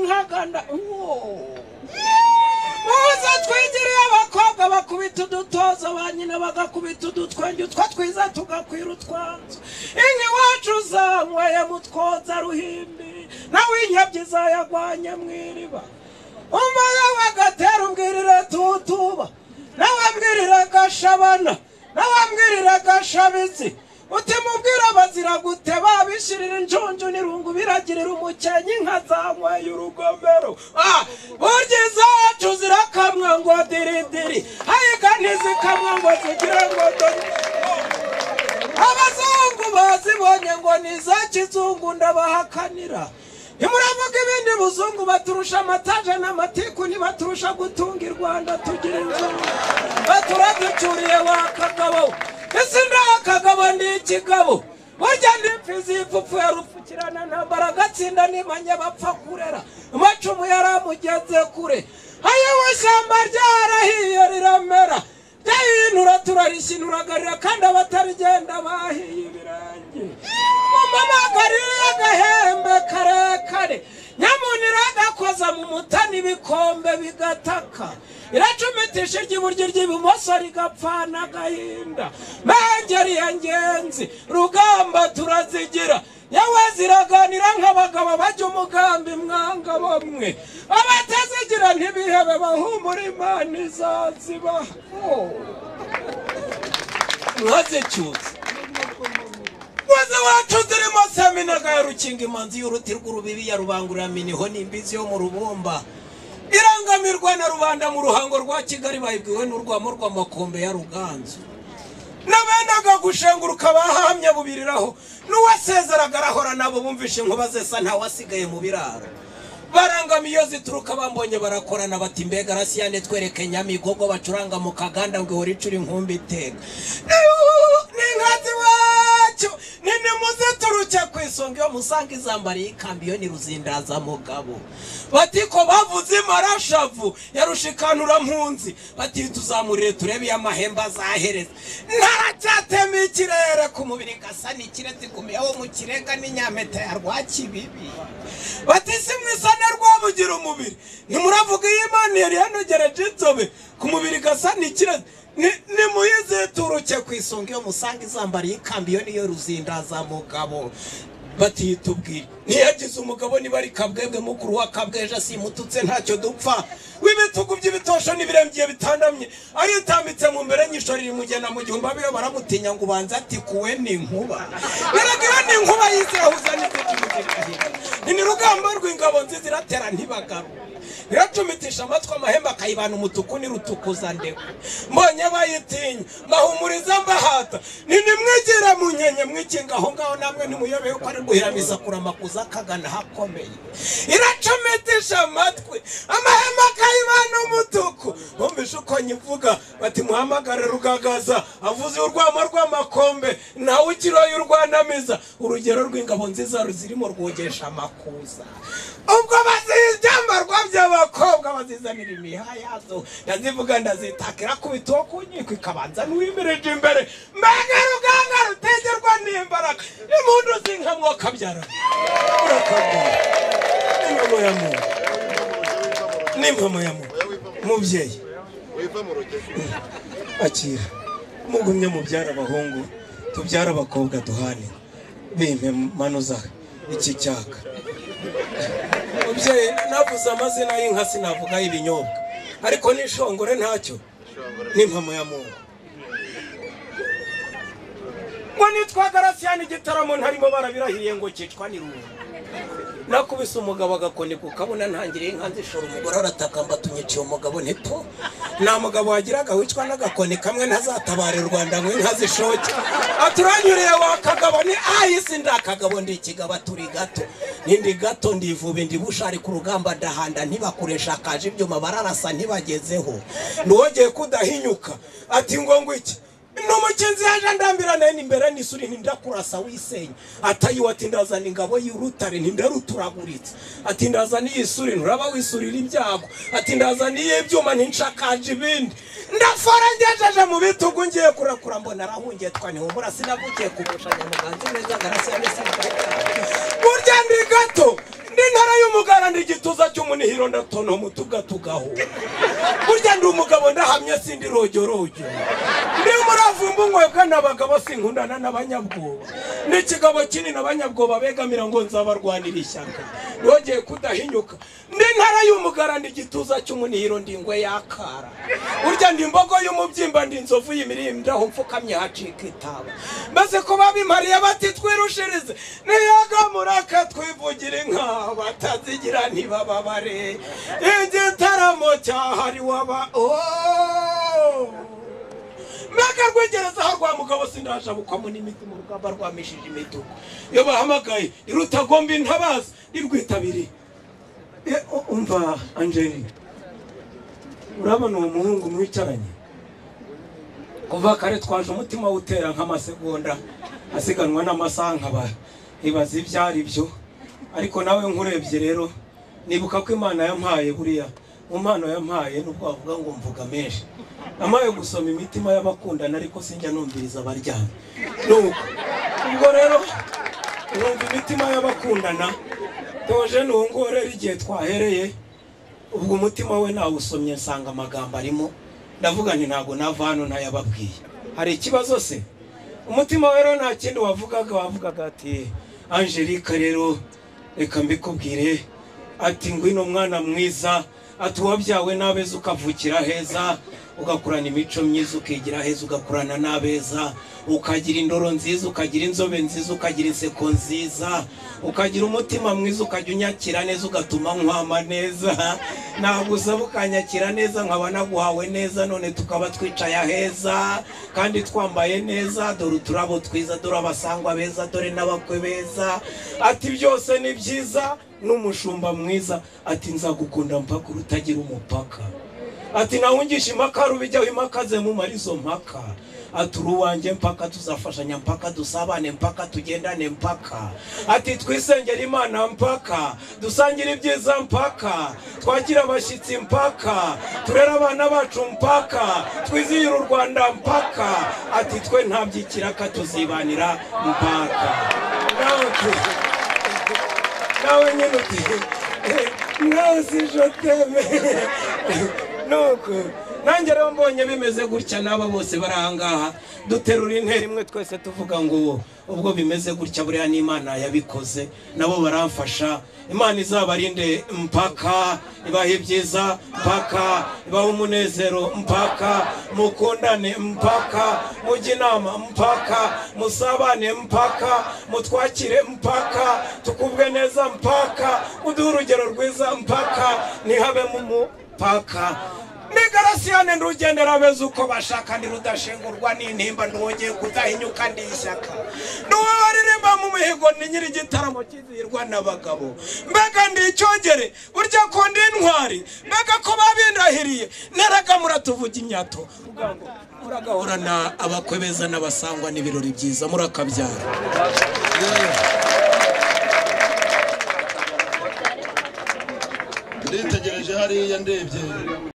baganda muze twigiriye abakobwa bakubita udutoza ba nyina bagakubita udutwenge utwo twiza tugakwira utwanzu inka iwacu zanyweye mutwoza ruhimbi nawe inkebyi zayagwanye mu iriba umwana we agatera umbwirire tutuba nawe ambwirire gashabana nawe ambwirire gashabitsi utimubwira bazira gute babishirira injunju n'irungu biragirira umukenyi inka zanyweye urugomero Ah, burya izacu zirakamwa ngo diridiri ayiga ntizikamwa ngo zigire ngo dore abazungu bazibonye ngo ni iza kizungu ndabahakanira ntimuravuga ibindi buzungu baturusha amataje n'amatiku ntibaturusha gutunga i rwanda tugira inzu baturaducyuriye wa kagabo ese nta kagabo ni ikigabo burya ni imfizi y'ipfupfu yarupfukirana ntambara agatsinda n'imanya bapfa kurera amacumu yaramugeze kure ayowe ishyamba ryarahiye riramera ryahinura turarishyinurangarira kandi abatarigenda bahiye ibirenge mumamagarire agahembe karekare nyamunira agakoza mu mutani ibikombe bigataka iracumitisha iry'iburyo ry'ibumoso rigapfana agahinda mpengeri ya ngenzi rugamba turazigira yewe ziraganira nk'abagabo bajya umugambi mwanga bamwe abatazigira ntibihebe bahumura imana izazibaho mwazicyuza muze wacu zirimo seminaga ya rukinga imanzi y'uruti rw'urubibi ya rubanguraminiho n'imbizi yo mu rubumba irangamirwa na rubanda mu ruhango rwa kigali bayibwiwe n'urwamo rw'amakombe ya ruganzu n'abendaga gushenguruka bahamya bubiriraho n'uwasezeraga arahora nabo bumvishe inkuba zesa ntawasigaye mu biraro barangamiye iyo zituruka bambonye barakorana bati mbega arasiyane twereke nyamigogo bacuranga mu kaganda ngo ihore icura inkumbi itega n'inkazi wacyo ni nimuzituruke ku isonga iyo musanga izambariye ikambi iyo ni ruzindaza mugabo bati ko bavuze imarashavu ya rushikanura-mpunzi bati tuzamurire turebe iyo amahembe azahereza ntaracyatema ikirere ku mubiri gasa n'ikirezi gumiyeho mu kirega n'inyameta ya rwakibibi bati si mwisane rwabugira umubiri ntimuravuga iyo imana yari yanogereje inzobe ku mubiri gasa n'ikirezi nimuyizituruke ku isonga iyo musanga izambariye ikambi iyo niyo ruzindaza mugabo batiyita ubwira ntiyagize umugabo niba ari kabwebwe mukuru wa kabweje asimututse ntacyo dupfa w'ibitugu by'ibitosho n'ibirembye bitandamye aritambitse mu mbere nyishoro iri mugenda mu gihumbi abiyo baramutinya ngo ubanze ati kuwe ni inkuba biraga iyo ni inkuba yizehuza n'izikimuzikahira ni rugamba rw'ingabo nziza iratera ntibagaruka iracumitisha amatwi amahembe akayibana umutuku n'irutukuza ndeko mbonye bayitinya mbahumuriza mbahata ninimwegera mu nyenye mwikinga aho ngaho namwe ntimuyobeye ko ari guhiramiza kuramakuza akagana ahakomeye iracumitisha amatwi amahembe akayibana umutuku bumvise uko nyivuga bati muhamagare rugagaza avuze urwamo rw'amakombe nawe ukiroye urwanamiza urugero rw'ingabo nziza ruzirimo rwogesha amakuza ubwo baziryambarwa by'abakobwa bazizanira imiha yazo ndazivuga ndazitakira ku bituwo ku nkiko ikabanza ntiwimirije imbere mbega ruganga rutegerwa n'imbaraga impundu zinkamwo kabyara urakabwira n'imvamo ya muntu n'imvamo ya muntu mubyeyi wiva mu rugero akira mugumye mubyara abahungu tubyara abakobwa duhane bimpe manuza iki cyaka mubyeyi navuze amazina y'inka sinavuga ibinyobwa ariko n'ishongore ntacyo n'impamo ya mungu ngo nitwa garasiyani igitaramo ntarimo barabirahiye ngo kicwa n'irungu nakubise umugabo agakoni ku kabona ntangira inka nzishora umugore arataka mbatungiciye umugabo ntipo nta mugabo wagiraga wicwa n'agakoni kamwe ntazatabare u rwanda ngo inka zishoke aturanyuriye wa kagabo ni ahisi ndakagabo ndi ikigabo turi gato nindi gato ndivuba ndi bushari ku rugamba ndahanda ntibakoresha akaje ibyuma bararasa ntibagezeho ntiwogeye kudahinyuka ati ngo ngo iki ni umukinzi yaje andambirana n'imbere n'isuri ntindakurasa wisenya atayiwe ati ndazana ingabo y'urutare ntindaruturaguritse ati ndazana iy'isuri nturaba wisurira ibyago ati ndazana iy'ibyuma ntinshakaje ibindi ndafora ngejeje mu bitugu ngiye kurakura mbona arahungiye twanihumura sinavugiye kugushanya muganza neza garasi ya mesi burya ndi gato ndi intara y'umugara ndi igituza cy'umunihiro ndatono umutuga tugahura burya ndi umugabo ndahamya sindi rojorojo ndi umuravumba umwebwe n'abagabo sinkundana n'abanyabwoba ni ikigabo kinini abanyabwoba begamira ngo nzabarwanira ishyaka yongeye kudahinyuka ndi intara y'umugara ndi igituza cy'umunihiro ndi ingwe yakara burya ndi imbogo y'umubyimba ndi inzovu y'imirimbi aho mfukamye hacika itaba maze ko babimariye bati twirushirize niyagamura katwivugire inka batazigira ntibababare igitaramo cyahariwe aba Oh! mbega rwegereza aho rwa mugabo sindashabukamo n'imiti mu rugamba rwamishije imidugu iyo bahamagaye irutagomba intabaza irwitabiriye Eh, u- umva angelina urabona uwo muhungu mwicaranye kuva kare twaje umutima utera nk'amasegonda asiganwa n'amasaha nkaba ibaza ibyo ari byo ariko nawe nkurebye rero nibuka ko imana yampaye buriya mu mpano yampaye nubwo wavuga ngo mvuga menshi amaye gusoma imitima y'abakundana ariko sinjya numviriza abaryamye nuko ubwo rero numva imitima y'abakundana Theogene uwo nguwo rero igihe twahereye ubwo umutima we nawusomye nsanga amagambo arimo ndavuga nti ntabwo nava hano ntayababwiye hari ikibazo se umutima we rero nta kindi wavugaga wavugaga ati angelika rero reka mbikubwire ati ngwino mwana mwiza ati uwabyawe n'abeza ukavukira heza ugakurana imico myiza ukigira heza ugakurana n'abeza ukagira indoro nziza ukagira inzobe nziza ukagira inseko nziza ukagira umutima mwiza ukajya unyakira neza ugatuma nkwama neza ntabwo usaba ukanyakira neza nkaba naguhawe neza none tukaba twicaye heza kandi twambaye neza dore uturabo twiza dore abasangwa beza dore n'abakwe beza ati byose ni byiza n'umushumba mwiza ati nzagukunda mpaka urutagira umupaka ati nawungisha impaka rubijyaho impaka ze mumara izo mpaka ati uri uwanjye mpaka tuzafashanya mpaka dusabane mpaka tugendane mpaka ati twisengere imana mpaka dusangire ibyiza mpaka twakire abashyitsi mpaka turere abana bacu mpaka twizihire u rwanda mpaka ati twe nta by'ikiraka tuzibanira mpaka nawe tu- nawe nyine uti ntazi joteme nuko nanjye rero mbonye bimeze gutya n'aba bose bari ahangaha duterura intera imwe twese tuvuga ngo ubwo bimeze gutya buriya n'imana yabikoze nabo baramfasha imana izabarinde mpaka ibahe ibyiza mpaka ibahe umunezero mpaka mukundane mpaka mujye inama mpaka musabane mpaka mutwakire mpaka tukubwe neza mpaka uduhe urugero rwiza mpaka ntihabemo umupaka ni garasiyane ndugendera beza uko bashaka ndi rudashengurwa n'intimba nduwongeye kudahinyuka ndi ishyaka nduwo baririmba mu mihigo ni nyiri igitaramo kizihirwa n'abagabo mbega ndi icyogere burya ko ndi intwari mbega ko babindahiriye naragamura tuvuge imyato muragahura na abakwe beza n'abasangwa n'ibirori byiza murakabyara nditegereje hariya ndebye